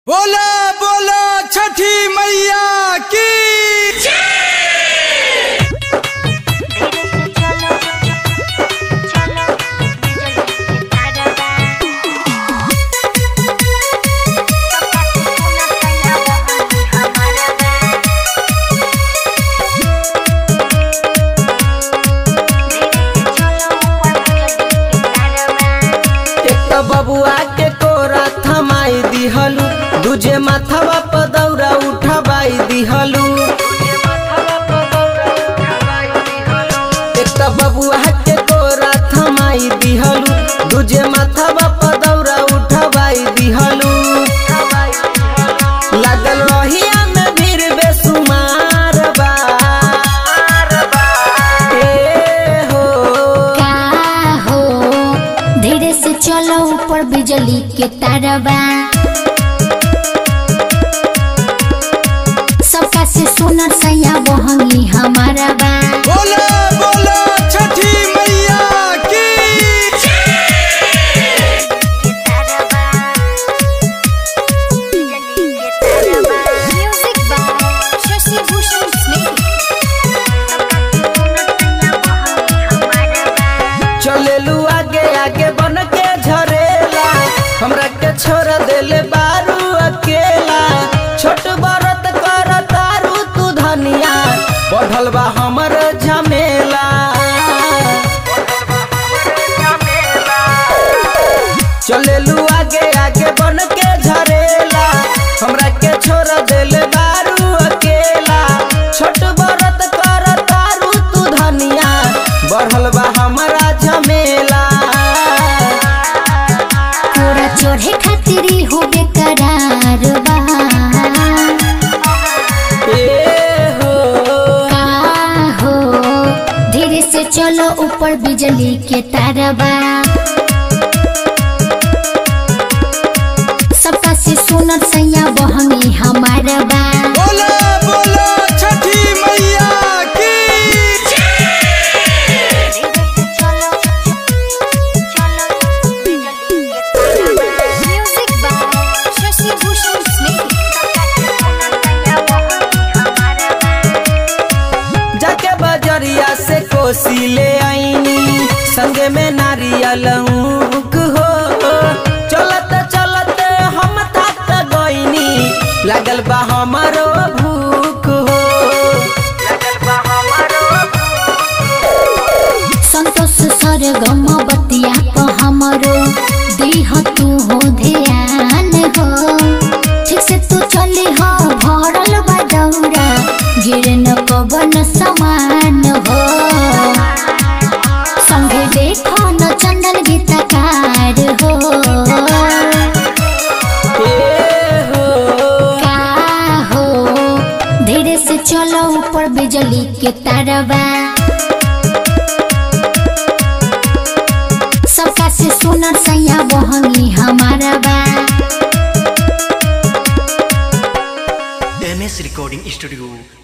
बोला बोला छठी मैया की एक तो बबुआ के कोरा थमाई दिहलू दूजे माथवा पर दौरा उठवाई दिहलू एक तो बबुआ के कोरा थमाई दिहलू दूजे माथवा पर दौरा उठवाई दिहलू लागल रहिया में भीड़ बेसुमार बा ए हो का हो धीरे से चलो ऊपर बिजली के तारबा सबका से सुनर सैया बहंगी हमारा बा बोला बोला छठी मैया की म्यूजिक बाय शशि भूषण चलेलू आगे आगे बन के झरेला हमरा के छोड़ देले बारू अकेला छोट बरत कर तारू तू धनिया बढ़ल बा हमर झमेला चलेलू आगे आगे बन के झरेला हमरा के छोड़ देले बारू अकेला छोट बरत कर तारू तू धनिया बढ़ल बा हमरा झमेला पूरा चढ़े खातिर हो बेकरार बा ए हो का हो धीरे से चलो ऊपर बिजली के तारबा सबका से सुनर सैया बहंगी हमारा बा बोला बोला छठी मैया की म्यूजिक बाय शशि भूषण जाके बजरिया से कोसी ले आईनी संगे में नारियल ऊख हो चलत चलत हम थक गईनी लागल बा हमरो भूख हो संतोष सर गम बतिया प हमरो देह तू हो ध्यान हो ठीक से तू चली हो भरल बा दौरा गिर न पवन समान हो संगे देखो न चंदन गीतकार हो ए हो का हो धीरे से चलो ऊपर बिजली के तारबा सबका से सुनर सैया बहंगी हमारा बा एम एस रिकॉर्डिंग स्टूडियो